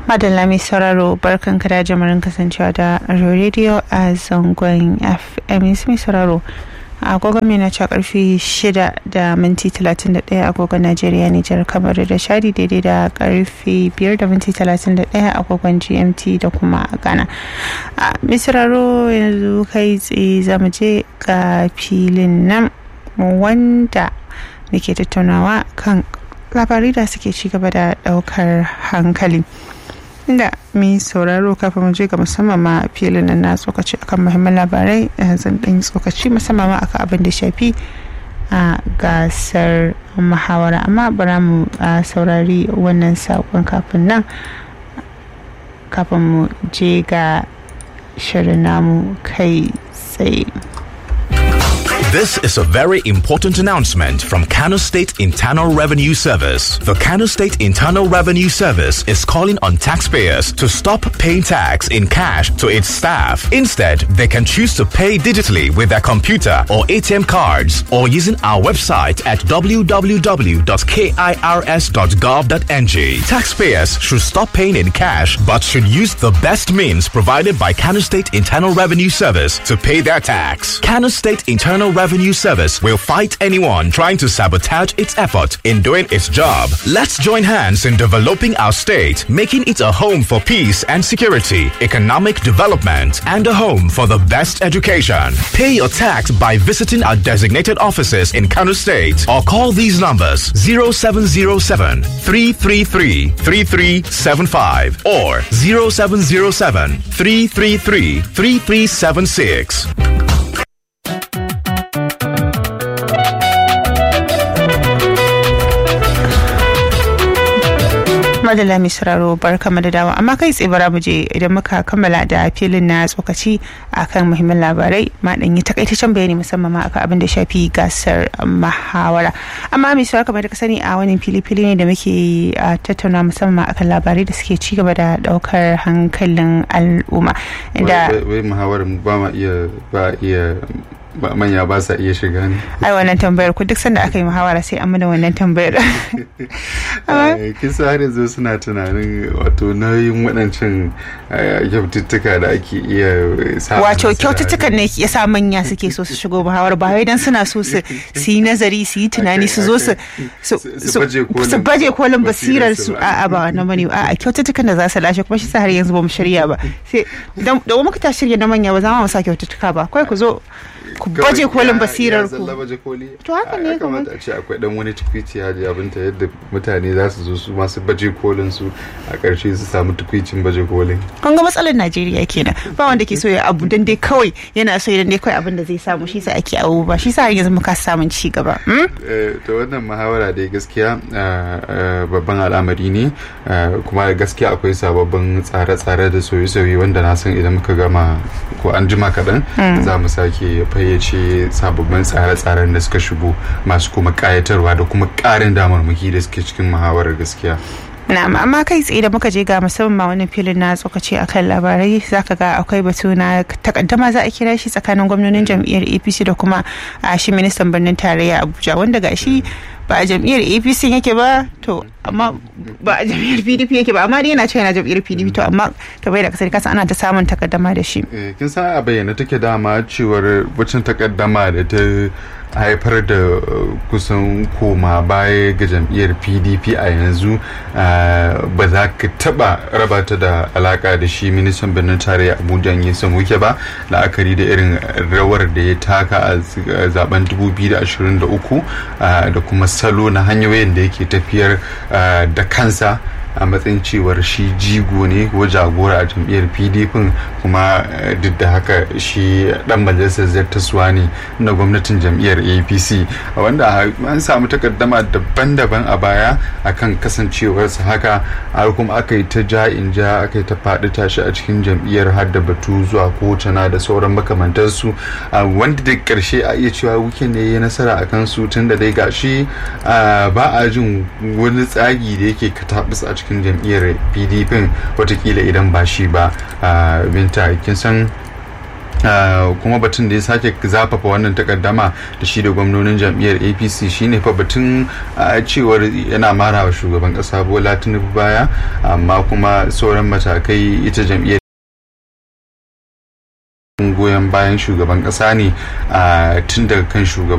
madalla mai sauraro barkan ka da jamarin kasancewa da radio a zangon fm mai sauraro agogon mai na ca karfe 6 da minti 31 agogon najeriya nijar kamar da shadi daidai da karfe 5 da minti 31 agogon gmt da kuma ghana a misraro yanzu kai tsaye zamu je ga filin nan wanda muke tattaunawa kan labarai da suke ci gaba da daukar hankali inda mai sauraro kafin mu je ga musamman ma filin nan na tsokaci akan muhimman labarai zan ɗan tsokaci musamman ma akan abin da shafi a gasar muhawara amma bara mu saurari wannan saƙon kafin nan kafin mu je ga shirin namu kai tsaye This is a very important announcement from Kano State Internal Revenue Service. The Kano State Internal Revenue Service is calling on taxpayers to stop paying tax in cash to its staff. Instead, they can choose to pay digitally with their computer or ATM cards or using our website at www.kirs.gov.ng. Taxpayers should stop paying in cash but should use the best means provided by Kano State Internal Revenue Service to pay their tax. Kano State Internal Revenue Service will fight anyone trying to sabotage its effort in doing its job. Let's join hands in developing our state, making it a home for peace and security, economic development, and a home for the best education. Pay your tax by visiting our designated offices in Kano State or call these numbers 0707 333 3375 or 0707 333 3376. madalla mai sauraro bar kama da dawa amma kai tsaye bara mu je idan muka kammala da filin na tsokaci akan muhimman labarai ma dan yi takaitaccen bayani musamman ma akan abin da shafi gasar muhawara amma mai sauraro kamar da ka sani a wannan fili fili ne da muke tattauna musamman akan labarai da suke ci gaba da daukar hankalin al'umma da wai muhawarar ba ma iya ba iya ba manya ba sa iya shiga ne ai wannan tambayar ku duk sanda aka yi muhawara sai an mana wannan tambayar kisa har yanzu suna tunanin wato nauyin waɗancan kyaututtuka da ake iya sa wato kyaututtukan ne ya sa manya suke so su shigo muhawara ba wai dan suna so su yi nazari su yi tunani su zo su su baje kolin basirar su a'a ba wannan bane a'a kyaututtukan da za su lashe kuma shi sa har yanzu ba mu shirya ba sai da muka ta shirya na manya ba za mu sa kyaututtuka ba kai ku zo ku baje kolin basirar ku to haka ne kamata a ce akwai dan wani tukwici haji abinta yadda mutane za su zo su masu baje kolin su a ƙarshe su samu tukwicin baje kolin kun ga matsalar Najeriya kenan ba wanda ke so ya abu dan dai kawai yana so idan dai kawai abin da zai samu shi sa ake abu ba shi sa har yanzu muka samun ci gaba to wannan muhawara dai gaskiya babban al'amari ne kuma gaskiya akwai sababbin tsare-tsare da sauye-sauye wanda na san idan muka gama ko an jima kaɗan za mu sake fayyace sababbin tsare-tsaren da suka shigo masu kuma kayatarwa da kuma ƙarin damarmaki da suke cikin muhawarar gaskiya na'am amma kai tsaye da muka je ga musamman wani filin na tsokaci akan labarai zaka ga akwai batu na takaddama za a kira shi tsakanin gwamnonin jam'iyyar apc da kuma a shi ministan birnin tarayya abuja wanda ga shi ba a jam'iyyar apc yake ba to amma ba a jam'iyyar pdp yake ba amma dai yana cewa yana jam'iyyar pdp to amma ka bai da kasar kasa ana ta samun takaddama da shi kin san a bayyana take dama cewar wacin takaddama da ta haifar da kusan koma baya ga jam'iyyar pdp a yanzu ba za ka taba raba ta da alaka da shi ministan birnin tarayya abuja ya samu wuke ba la'akari da irin rawar da ya taka a zaben 2023 da kuma salo na hanyoyin da yake tafiyar da kansa a matsayin cewar shi jigo ne ko jagora a jam'iyyar pdp kuma duk da haka shi dan majalisar zartaswa ne na gwamnatin jam'iyyar apc wanda an samu takaddama daban-daban a baya akan kasancewarsa haka har kuma aka yi ta ja in ja aka yi ta faɗi tashi a cikin jam'iyyar har da batu zuwa kotuna da sauran makamantarsu wanda da ƙarshe a iya cewa wuke ne ya nasara a kansu tun da dai gashi ba a jin wani tsagi da yake katabus a cikin jam'iyyar pdp watakila idan ba shi ba binta kin san kuma batun da ya sake zafafa wannan takaddama da shi da gwamnonin jam'iyyar apc shine fa batun cewar yana mara wa shugaban kasa bola tinubu baya amma kuma sauran matakai ita jam'iyyar goyon bayan shugaban kasa ne tun daga kan shugaban